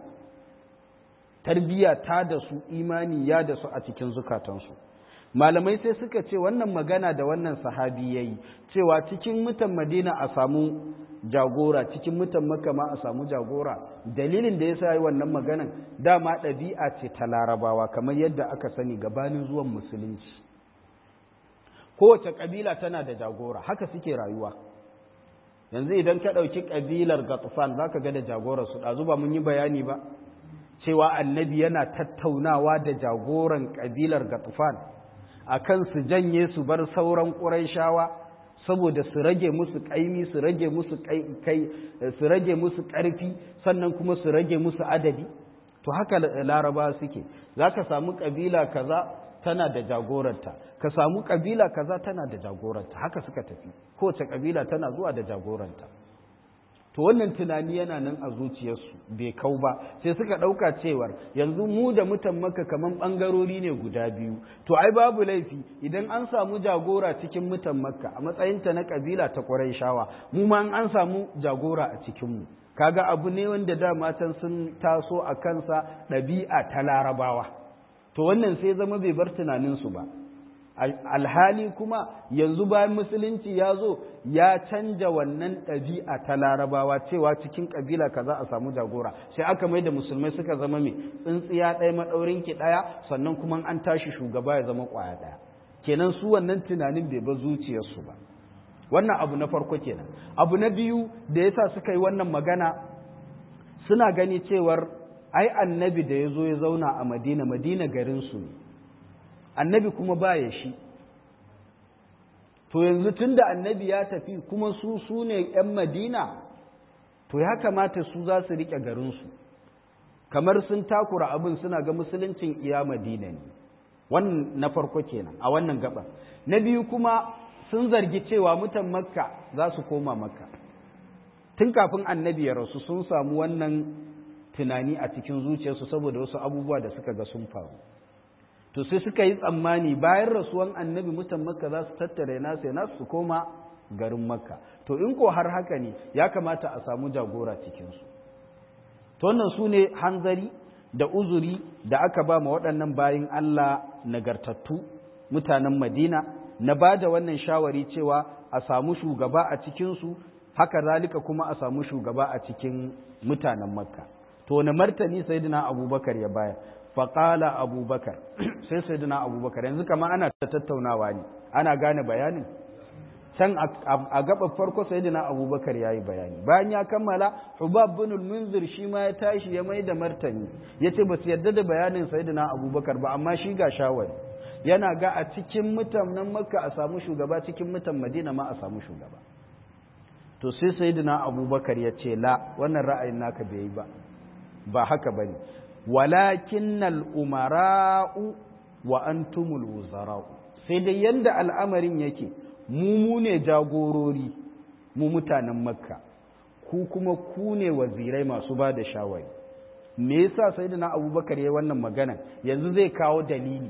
tarbiyya ta da su imani ya da su a cikin zukatansu malamai sai suka ce wannan magana da wannan sahabi ya yi cewa cikin mutan madina a samu jagora cikin mutan makka ma a samu jagora dalilin da ya sa yi wannan maganan dama ɗabi'a ce ta larabawa kamar yadda aka sani gabanin zuwan musulunci kowace ƙabila tana da jagora haka suke rayuwa yanzu idan ka ɗauki ƙabilar gatufan za ka ga da jagorarsu ɗazu ba mun yi bayani ba cewa annabi yana tattaunawa da jagoran ƙabilar gatufan a kan su janye su bar sauran ƙuraishawa saboda su rage musu ƙaimi su rage musu kai su rage musu ƙarfi sannan kuma su rage musu adadi to haka laraba suke za ka samu ƙabila kaza tana da jagoranta ka samu ƙabila kaza tana da jagoranta haka suka tafi kowace ƙabila tana zuwa da jagoranta to wannan tunani yana nan a zuciyarsu bai kau ba sai suka ɗauka cewar yanzu mu da mutan maka kaman ɓangarori ne guda biyu to ai babu laifi idan an samu jagora cikin mutan makka a matsayinta na ƙabila ta ƙwarai shawa mu ma an samu jagora a cikinmu kaga abu ne wanda da matan sun taso a kansa ɗabi'a ta larabawa to wannan sai zama bai bar tunaninsu ba alhali kuma yanzu bayan musulunci ya zo ya canja wannan ɗabi'a ta larabawa cewa cikin ƙabila ka za a samu jagora sai aka mai da musulmai suka zama mai tsintsiya ɗaya maɗaurin ki ɗaya sannan kuma an tashi shugaba ya zama ƙwaya ɗaya kenan su wannan tunanin bai ba zuciyarsu ba wannan abu na farko kenan abu na biyu da yasa suka yi wannan magana suna gani cewar ai annabi da ya zo ya zauna a madina madina garinsu ne annabi kuma baya shi to yanzu tun da annabi ya tafi kuma su su ne 'yan madina to ya kamata su za su riƙe garinsu kamar sun takura abin suna ga musuluncin iya madina ne wannan na farko kenan a wannan gaba na biyu kuma sun zargi cewa mutan makka za su koma makka tun kafin annabi ya rasu sun samu wannan tunani a cikin zuciyarsu saboda wasu abubuwa da suka ga sun faru to sai suka yi tsammani bayan rasuwan annabi mutan makka za su tattare nasu yana su koma garin makka to in ko har haka ne ya kamata a samu jagora cikinsu to wannan su ne hanzari da uzuri da aka ba ma waɗannan bayin Allah nagartattu mutanen Madina na ba da wannan shawari cewa a samu shugaba a cikinsu haka zalika kuma a samu shugaba a cikin mutanen Makka to na martani sayyidina Abubakar ya baya faƙala Abubakar sai sayyidina Abubakar yanzu kama ana ta tattaunawa ne ana gane bayanin can a gaba farko sayyidina abubakar ya yi bayani bayan ya kammala hubab bin munzir shi ma ya tashi ya mai da martani ya ce ba su yarda da bayanin sayyidina abubakar ba amma shi ga shawari yana ga a cikin mutanen makka a samu shugaba cikin mutan madina ma a samu shugaba to sai sayyidina abubakar ya ce la wannan ra'ayin naka bai yi ba ba haka bane walakinnal umara'u wa antumul wuzara'u sai dai yanda al'amarin yake mu ne jagorori mu mutanen makka ku kuma ku ne wazirai masu ba da shawari me yasa sayyidina abubakar ya wannan magana yanzu zai kawo dalili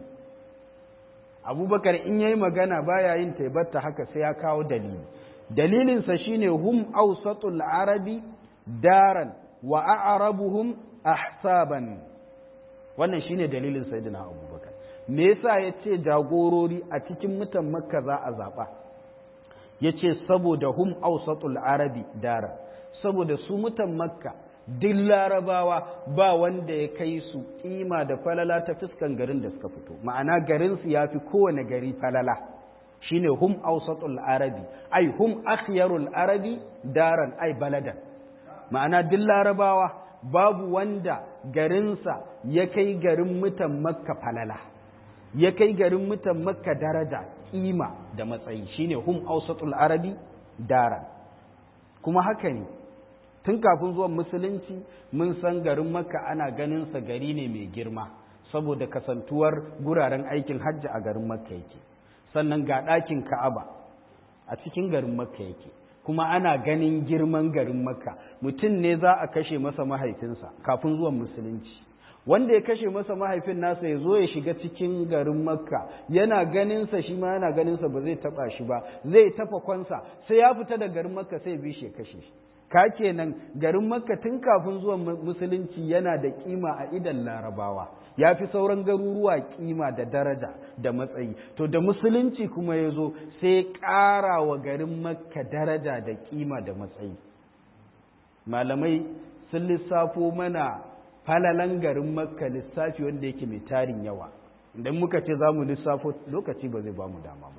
abubakar in yayi magana baya yin taibatta haka sai ya kawo dalili dalilinsa shine hum awsatul arabi daran wa a'rabuhum ahsaban wannan shine dalilin sayyidina abubakar me yasa yace jagorori a cikin mutan makka za a zaba yace saboda hum awsatul arabi dara saboda su mutan makka duk larabawa ba wanda ya kai su kima da falala ta fuskan garin da suka fito ma'ana garin su yafi kowane gari falala shine hum awsatul arabi ai hum akhyarul arabi daran ai baladan ma'ana duk larabawa babu wanda garinsa ya kai garin mutan makka falala ya kai garin mutan makka daraja kima da matsayi shine hum awsatul arabi daran kuma haka ne tun kafin zuwan musulunci mun san garin makka ana ganin sa gari ne mai girma saboda kasantuwar guraren aikin hajji a garin makka yake sannan ga ɗakin ka'aba a cikin garin makka yake kuma ana ganin girman garin makka mutum ne za a kashe masa mahaifinsa kafin zuwan musulunci wanda ya kashe masa mahaifin nasa ya zo ya shiga cikin garin makka yana ganinsa shi ma yana ganinsa ba zai taba shi ba zai tafa kwansa sai ya fita da garin makka sai bi shi ya kashe shi ka kenan garin makka tun kafin zuwan musulunci yana da kima a idan larabawa ya fi sauran garuruwa kima da daraja da matsayi to da musulunci kuma ya zo sai ƙara wa garin makka daraja da kima da matsayi malamai sun lissafo mana falalan garin makka lissafi wanda yake mai tarin yawa idan muka ce za mu lissafo lokaci ba zai ba mu dama ba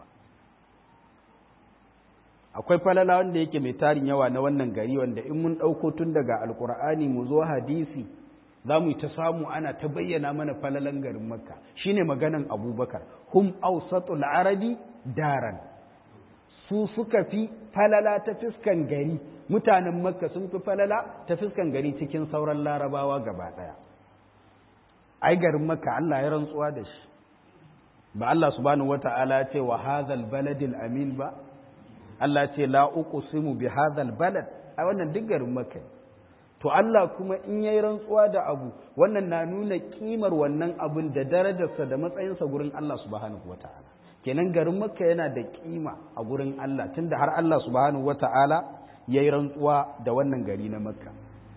akwai falala wanda yake mai tarin yawa na wannan gari wanda in mun ɗauko tun daga alkur'ani mu zo hadisi za mu yi ta samu ana ta bayyana mana falalan garin makka shine maganan abubakar hum ausatul arabi daran su suka fi falala ta fiskan gari mutanen makka sun fi falala ta fiskan gari cikin sauran larabawa gaba ɗaya ai garin makka allah ya rantsuwa da shi ba allah subhanahu wata'ala ce wa hadhal baladil amin ba Allah ce la uqsimu bi hadhal balad a wannan duk garin Makka to Allah kuma in yayi rantsuwa da abu wannan na nuna kimar wannan abun da darajarsa da matsayinsa gurin Allah subhanahu wataala kenan garin Makka yana da kima a gurin Allah tunda har Allah subhanahu wataala yayi rantsuwa da wannan gari na Makka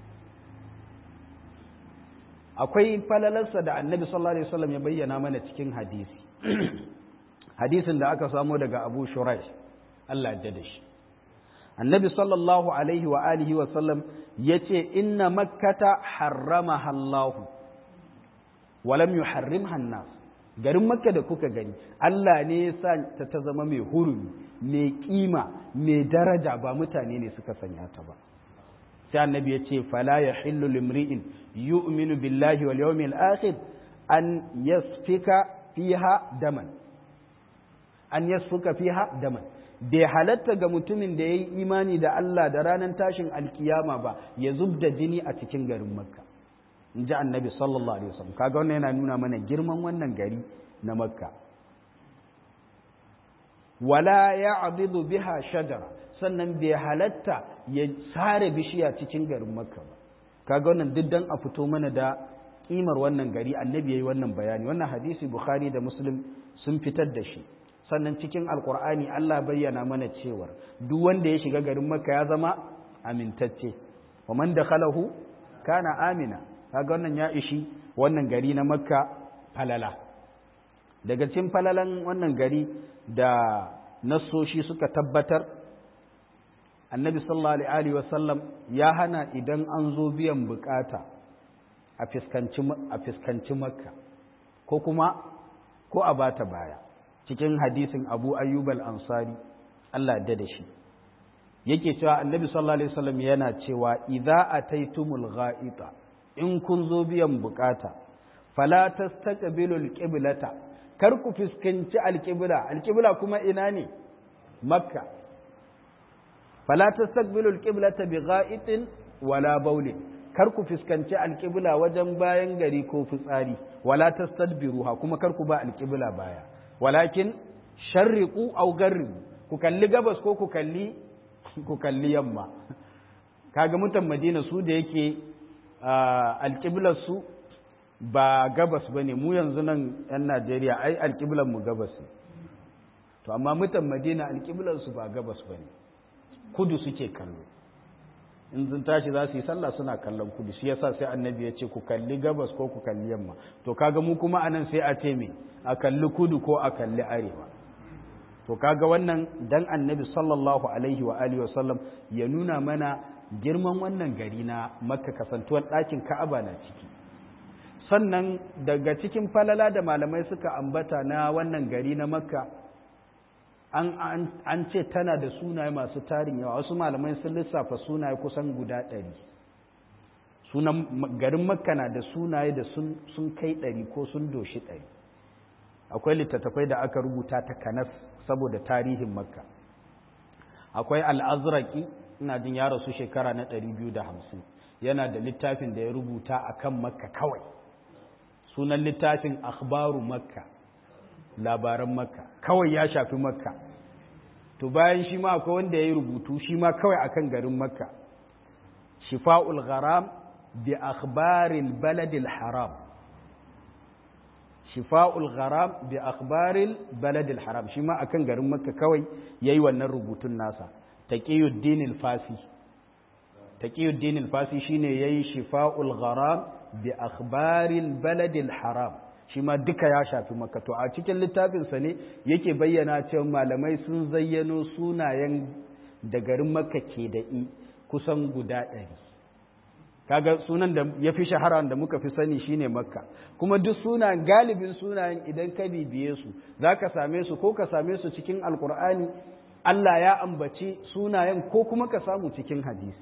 akwai falalarsa da Annabi sallallahu alaihi wasallam ya bayyana mana cikin hadisi hadisin da aka samo daga Abu Shuraih Allah ya da shi annabi sallallahu alaihi wa alihi wa sallam yace inna makkata harramaha Allah wa lam yuharrimha an-nas garin makka da kuka gani Allah ne ya sa ta ta zama mai hurumi mai kima mai daraja ba mutane ne suka sanya ta ba sai annabi ya ce fala yahillu limri'in yu'minu billahi wal yawmil akhir an yasfika fiha daman an yasfuka fiha daman bai halatta ga mutumin da ya yi imani da Allah da ranar tashin alkiyama ba ya zub da jini a cikin garin makka in ji annabi sallallahu alaihi wasallam kaga wannan yana nuna mana girman wannan gari na makka wala ya abidu biha shajara sannan bai halatta ya sare bishiya cikin garin makka ba kaga wannan duk dan a fito mana da kimar wannan gari annabi yayi wannan bayani wannan hadisi bukhari da muslim sun fitar da shi sannan cikin alkur'ani Allah bayyana mana cewar duk wanda ya shiga garin makka ya zama amintacce wa man dakhalahu kana amina kaga wannan ya ishi wannan gari na makka falala daga cikin falalan wannan gari da nassoshi suka tabbatar annabi sallallahu alaihi wasallam ya hana idan an zo biyan bukata a fiskanci makka ko kuma ko a bata baya cikin hadisin abu ayyub al-ansari Allah da da shi yake cewa annabi sallallahu alaihi wasallam yana cewa idza ataitumul gha'ita in kun zo biyan bukata fala tastaqbilul qiblata kar ku fuskanci alqibla alqibla kuma ina ne makka fala tastaqbilul qiblata bigha'itin wala bawlin kar ku fuskanci alqibla wajen bayan gari ko fitsari wala tastadbiruha kuma kar ku ba alqibla baya walakin sharriqu aw garribu ku kalli gabas ko ku kalli ku kalli yamma kaga mutan madina su da yake alƙiblar su ba gabas bane mu yanzu nan yan najeriya ai alƙiblar mu gabas ne to amma mutan madina alƙiblar su ba gabas bane kudu suke kallo in sun tashi za su yi sallah suna kallon kudu shi yasa sai annabi ya ce ku kalli gabas ko ku kalli yamma to kaga mu kuma anan sai a ce me a kalli kudu ko a kalli arewa to kaga wannan dan annabi sallallahu alaihi wa alihi wasallam ya nuna mana girman wannan gari na makka kasantuwar ɗakin ka'aba na ciki sannan daga cikin falala da malamai suka ambata na wannan gari na makka an, an, ce tana da sunaye masu tarin yawa wasu malamai sun lissafa sunaye kusan guda ɗari sunan garin makka na da sunaye da sun, sun kai ɗari ko sun doshi ɗari akwai littattafai da aka rubuta ta kanas saboda tarihin makka akwai al'azraki ina jin ya rasu shekara na 250 yana da littafin da ya rubuta a kan makka kawai sunan littafin akhbaru makka labaran makka kawai ya shafi makka to bayan shi ma akwai wanda ya yi rubutu shi ma kawai akan garin makka shifa'ul gharam bi akhbaril baladil haram shifa'ul gharam bi akhbaril baladil haram shi ma akan garin makka kawai yayi wannan rubutun nasa taqiyuddin al-fasi taqiyuddin al-fasi shine yayi shifa'ul gharam bi akhbaril baladil haram shi ma duka ya shafi makka to a cikin littafin sa ne yake bayyana cewa malamai sun zayyano sunayen da garin makka ke da i kusan guda ɗari kaga sunan da ya fi shahara da muka fi sani shine makka kuma duk sunayen galibin sunayen idan ka bibiye su za ka same su ko ka same su cikin alkur'ani allah ya ambaci sunayen ko kuma ka samu cikin hadisi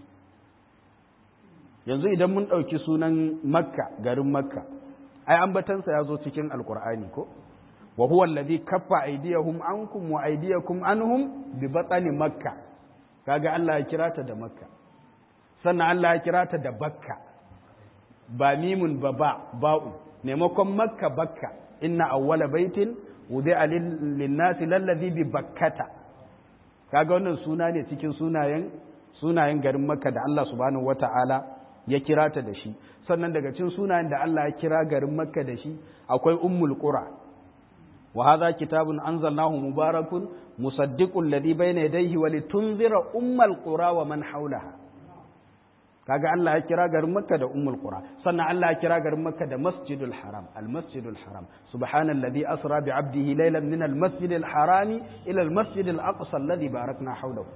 yanzu idan mun ɗauki sunan makka garin makka ai ambatansa ya zo cikin alkur'ani ko wa huwa alladhi kaffa aydiyahum ankum wa aydiyakum anhum bi batni makka kaga allah ya kira ta da makka sannan Allah ya kira ta da bakka ba mimun ba ba ba'u maimakon makka bakka inna awwala baitin wudi'a lin-nasi lallazi bi bakkata kaga wannan suna ne cikin sunayen sunayen garin makka da Allah subhanahu wata'ala ya kira ta da shi sannan daga cikin sunayen da Allah ya kira garin makka da shi akwai ummul qura wa hadha kitabun anzalnahu mubarakun musaddiqul ladhi bayna yadayhi wa litunzira ummal qura wa man hawlaha kaga Allah ya kira garin Makka da Ummul Qura sannan Allah ya kira garin Makka da Masjidul Haram al-Masjidul Haram subhanalladhi asra bi 'abdihi laylan min al-Masjidil Haram ila al-Masjidil Aqsa alladhi barakna hawlahu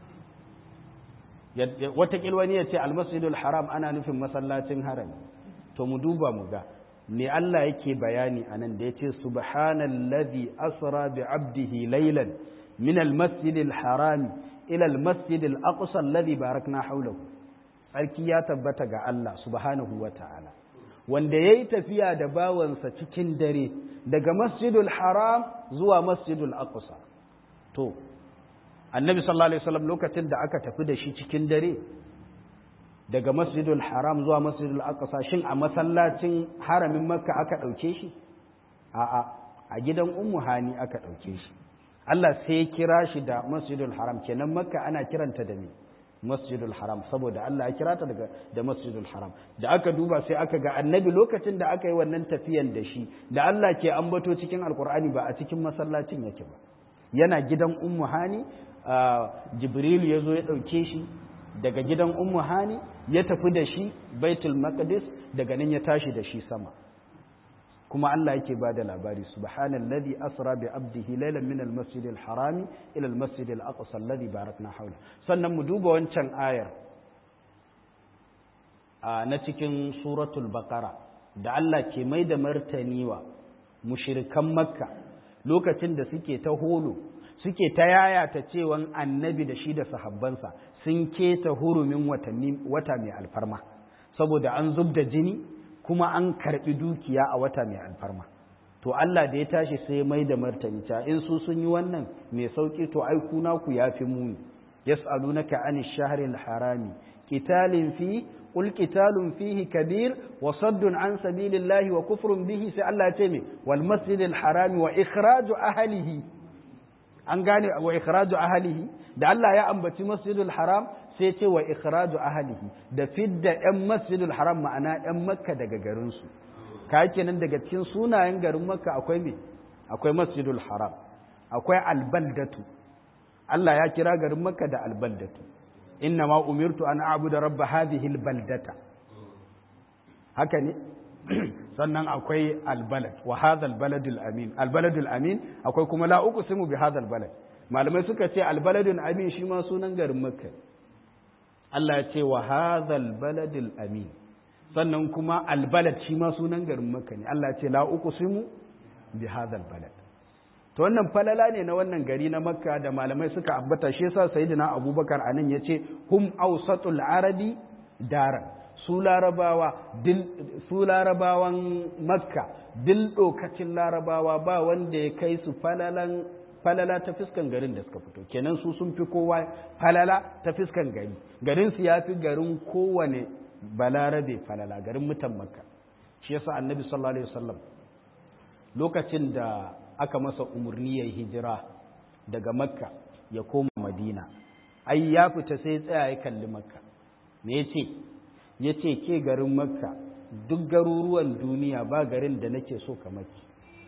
wata kilwani ya ce al-Masjidul Haram ana nufin masallacin harami to mu duba mu ga me Allah yake bayani anan da yace subhanalladhi asra bi 'abdihi laylan min al-Masjidil Haram ila al-Masjidil Aqsa alladhi barakna hawlahu tsarki ya tabbata ga Allah subhanahu wa ta'ala, wanda ya yi tafiya da bawansa cikin dare daga masjidul haram zuwa masjidul aqsa To, annabi sallallahu Alaihi wasallam lokacin da aka tafi da shi cikin dare daga masjidul haram zuwa masjidul aqsa shin a masallacin haramin makka aka ɗauke shi? A'a, a gidan ummu hani aka ɗauke shi. Allah sai ya kira shi da masjidul haram kenan makka ana kiranta da me? masjidul haram saboda Allah ya kira ta daga da masjidul haram da aka duba sai aka ga annabi lokacin da aka yi wannan tafiyan da shi da Allah ke ambato cikin alkur'ani ba a cikin masallacin yake ba yana gidan ummu hani jibril ya zo ya ɗauke shi daga gidan ummu hani ya tafi da shi baitul maqdis daga nan ya tashi da shi sama kuma Allah yake ba da labari subhanallazi asra bi abdihi laylan min almasjid alharami ila almasjid alaqsa alladhi barakna hawla sannan mu duba wancan ayar na cikin suratul baqara da Allah ke mai da martani wa mushrikan makka lokacin da suke ta holo suke ta yayata cewan annabi da shi da sahabbansa sun keta hurumin watanni wata mai alfarma saboda an zub da jini kuma an karbi dukiya a wata mai alfarma to Allah da ya tashi sai mai da martani ta in su sun yi wannan mai sauki to ai kuna ku yafi muni yas'alunaka anish shahril harami qitalin fi qul qitalun fihi kabir wa saddun an sabilillahi wa kufrun bihi sai Allah ya ce me wal masjidil harami wa ikhraju ahlihi an gane wa ikhraju ahlihi da Allah ya ambaci masjidul haram sai ce wa ikhraju ahlihi da fidda yan masjidul haram ma'ana yan makka daga garin su ka kenan daga cikin sunayen garin makka akwai me akwai masjidul haram akwai albaldatu Allah ya kira garin makka da albaldatu inna ma umirtu an a'budu rabb hadhihi albaldata haka ne sannan akwai albalad wa hadha albaladul amin albaladul amin akwai kuma la uqsimu bi hadha albalad malamai suka ce albaladul amin shi ma sunan garin makka Allah ya ce wa hadha albaladul amin sannan kuma albalad shi ma sunan garin makka ne Allah ya ce la uqsimu bi hadha albalad to wannan falala ne na wannan gari na makka da malamai suka ambata shi yasa sayyidina abubakar anan yace hum awsatul arabi daran su larabawa su larabawan makka dil dokacin larabawa ba wanda ya kai su falalan falala ta fiskan garin da suka fito kenan su sun fi kowa falala ta fiskan gari garin su ya fi garin kowane balarabe falala garin mutan makka shi yasa annabi sallallahu alaihi wasallam lokacin da aka masa umarni ya hijira daga makka ya koma madina ai ya fita sai tsaya ya kalli makka me ya ce ya ce ke garin makka duk garuruwan duniya ba garin da nake so ka maki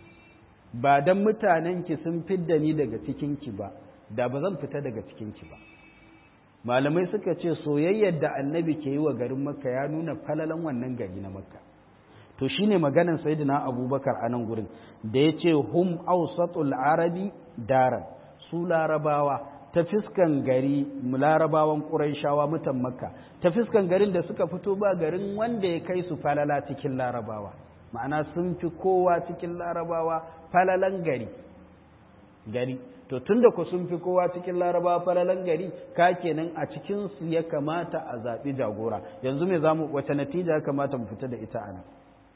ba don mutanenki sun fidda ni daga cikinki ba da ba zan fita daga cikinki ba malamai suka ce soyayyar da annabi ke yi wa garin makka ya nuna falalan wannan gari na makka to shine maganan sayyidina abubakar a nan gurin da ya ce hum ausatul arabi daran su larabawa ta fiskan gari larabawan ƙuraishawa mutan makka ta fiskan garin da suka fito ba garin wanda ya kai su falala cikin larabawa ma'ana sun fi kowa cikin larabawa falalan gari gari to tunda ku sun fi kowa cikin larabawa falalan gari ka kenan a cikin su ya kamata a zaɓi jagora yanzu me zamu wace natija ya kamata mu fita da ita a nan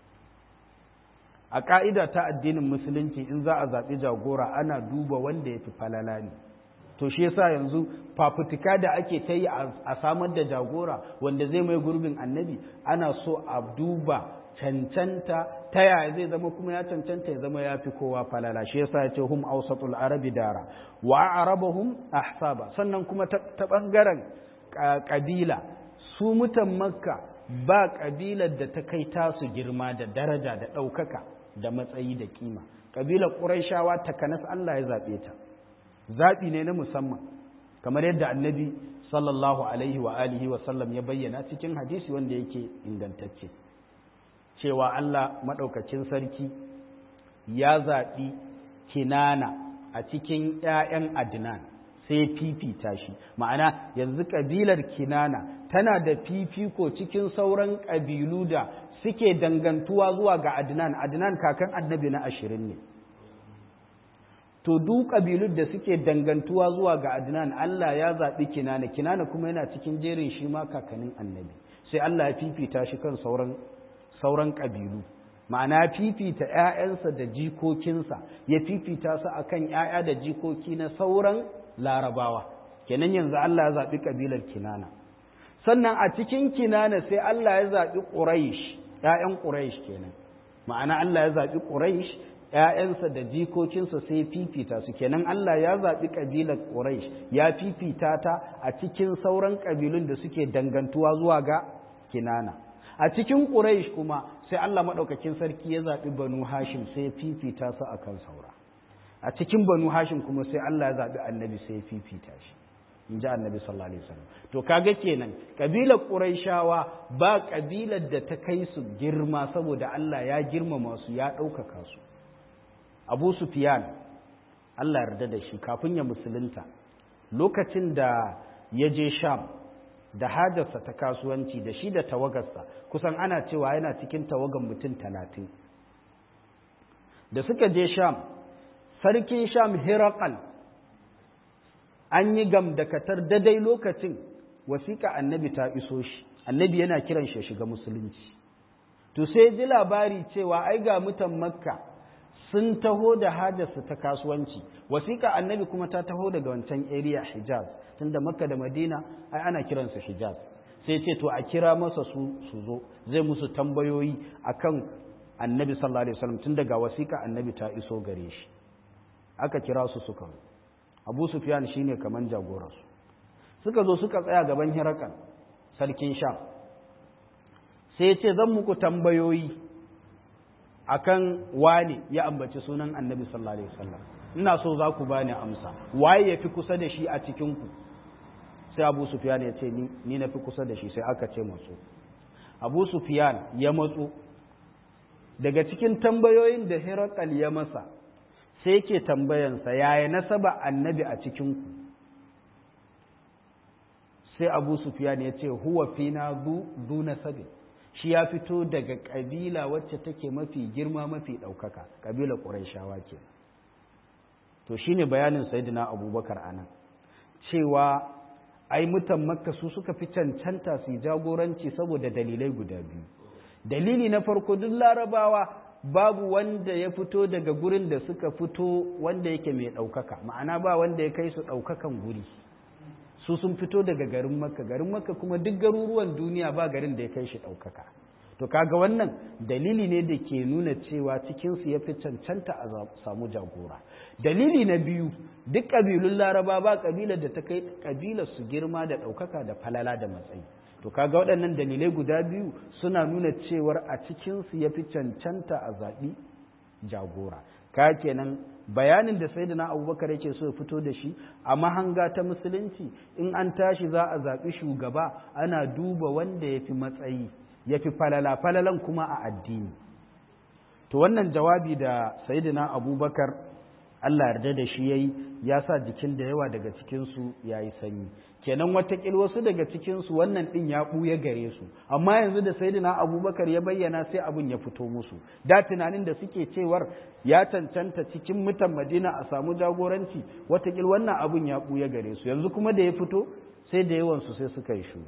a ƙa'ida ta addinin musulunci in za a zaɓi jagora ana duba wanda ya fi falala ne to shi yasa yanzu fafutuka da ake ta yi a samar da jagora wanda zai mai gurbin annabi ana so a duba cancanta ta yaya zai zama kuma ya cancanta ya zama ya fi kowa falala shi yasa ya ce hum awsatul arabi dara wa arabahum ahsaba sannan kuma ta bangaren kabila su mutan makka ba kabilar da ta kai tasu girma da daraja da ɗaukaka da matsayi da kima kabilar ƙurayshawa takanas Allah ya zaɓe ta zaɓi ne na musamman kamar yadda annabi sallallahu alaihi wa alihi wa sallam ya bayyana cikin hadisi wanda yake ingantacce cewa Allah maɗaukacin sarki ya zaɓi kinana a cikin ‘ya'yan adnan sai fifita shi ma'ana yanzu ƙabilar kinana tana da fifiko cikin sauran ƙabilu da suke dangantuwa zuwa ga adnan adnan kakan annabi na ashirin ne to duk ƙabilun da suke dangantuwa zuwa ga adnan Allah ya zaɓi kinana kinana kuma yana cikin jerin shi ma kakanin annabi sai Allah ya fifita shi kan sauran sauran ƙabilu ma'ana fifita ‘ya'yansa da jikokinsa ya fifita su akan ‘ya'ya da jikoki na sauran larabawa kenan yanzu Allah ya zaɓi ƙabilar kinana sannan a cikin kinana sai Allah ya zaɓi ƙuraish ‘ya'yan ƙuraish kenan ma'ana Allah ya zaɓi ƙuraish ‘ya'yansa da jikokinsa sai fifita su kenan Allah ya zaɓi ƙabilar Quraysh ya fifita ta a cikin sauran ƙabilun da suke dangantuwa zuwa ga Kinana a cikin Quraysh kuma sai Allah maɗaukakin sarki ya zaɓi Banu Hashim sai fifita su akan saura a cikin Banu Hashim kuma sai Allah ya zaɓi Annabi sai fifita shi in ji Annabi sallallahu alaihi wasallam to kaga kenan ƙabilar Qurayshawa ba ƙabilar da ta kai su girma saboda Allah ya girmama su ya ɗaukaka su abu sufiyan Allah yarda da shi kafin ya musulunta lokacin da ya je sham da hajarsa ta kasuwanci da shi da tawagarsa kusan ana cewa yana cikin tawagan mutum talatin da suka je sham sarkin sham hirakal an yi gamdakatar dadai lokacin wasiƙa annabi ta iso shi annabi yana kiran shi shiga musulunci to sai ji labari cewa ai ga mutan makka sun taho da hajarsu ta kasuwanci wasiƙa annabi kuma ta taho daga wancan area hijaz tunda makka da madina ai ana kiransu hijaz sai ce to a kira masa su su zo zai musu tambayoyi akan annabi sallallahu alaihi wasallam tun daga wasiƙa annabi ta iso gare shi aka kira su suka zo abu sufyan shine kaman jagoransu suka zo suka tsaya gaban hirakan sarkin sham sai ya ce zan muku tambayoyi akan wane ya ambaci sunan annabi sallallahu alaihi wasallam ina so za ku bani amsa waye ya fi kusa da shi a cikin ku sai abu sufyan ya ce ni ni na fi kusa da shi sai aka ce matso abu sufyan ya matso daga cikin tambayoyin da hirakal ya masa sai yake tambayansa yaya nasaba annabi a cikin ku sai abu sufyan ya ce huwa fina zu nasabin shi ya fito daga ƙabila wacce take mafi girma mafi ɗaukaka ƙabilar ƙuraishawa ke to shi ne bayanin sayidina abubakar a nan cewa ai mutan makka su suka fi cancanta su jagoranci saboda dalilai guda biyu dalili na farko duk larabawa babu wanda ya fito daga gurin da suka fito wanda yake mai ɗaukaka ma'ana ba wanda ya kai su ɗaukakan guri su sun fito daga garin makka garin makka kuma duk garuruwan duniya ba garin da ya kai shi ɗaukaka to kaga wannan dalili ne da ke nuna cewa cikinsu ya fi cancanta a samu jagora dalili na biyu duk ƙabilun laraba ba ƙabilar da ta kai ƙabilar su girma da ɗaukaka da falala da matsayi to kaga waɗannan dalilai guda biyu suna nuna cewar a cikinsu ya fi cancanta a zaɓi jagora ka kenan bayanin da sai na abubakar yake so ya fito da shi a mahanga ta musulunci in an tashi za a zaɓi shugaba ana duba wanda ya fi matsayi ya fi falala falalan kuma a addini to wannan jawabi da sayidina abubakar allah yarda da shi ya yi ya sa jikin da yawa daga cikinsu ya yi sanyi kenan watakil wasu daga cikinsu wannan ɗin ya ɓuya gare su amma yanzu da sayidina abubakar ya bayyana sai abin ya fito musu da tunanin da suke cewar ya cancanta cikin mutan madina a samu jagoranci watakil wannan abin ya ɓuya gare su yanzu kuma da ya fito sai da yawansu sai suka yi shuru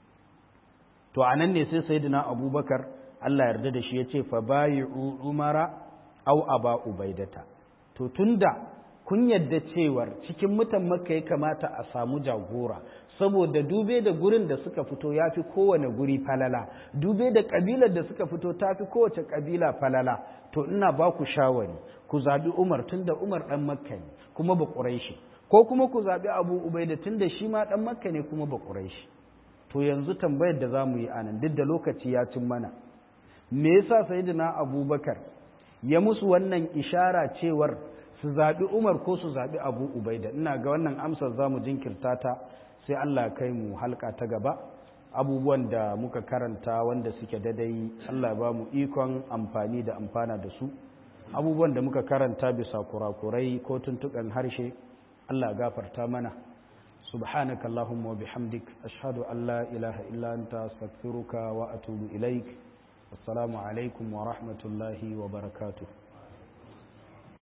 to a nan ne sai sayidina abubakar allah yarda da shi ya ce fa bayi umara au aba ubaidata to tunda kun yadda cewar cikin mutan makka ya kamata a samu jagora saboda dube da gurin da suka fito ya fi kowane guri falala dube da kabilar da suka fito ta fi kowace kabila falala to ina ba ku shawari ku zaɓi umar tun da umar ɗan makka ne kuma ba ƙuraishi ko kuma ku zaɓi abu ubaida tun da shi ma ɗan makka ne kuma ba ƙuraishi to yanzu tambayar da za mu yi anan duk da lokaci ya cin mana me yasa sayyidina abubakar ya musu wannan ishara cewar su zaɓi umar ko su zaɓi abu ubaida ina ga wannan amsar za mu jinkirta ta sai allah kai mu halka ta gaba abubuwan da muka karanta wanda suke dadai allah ba mu ikon amfani da amfana da su abubuwan da muka karanta bisa kurakurai ko tuntuɓen harshe allah gafarta mana سبحانك اللهم وبحمدك أشهد أن لا إله إلا أنت أستغفرك وأتوب إليك السلام عليكم ورحمة الله وبركاته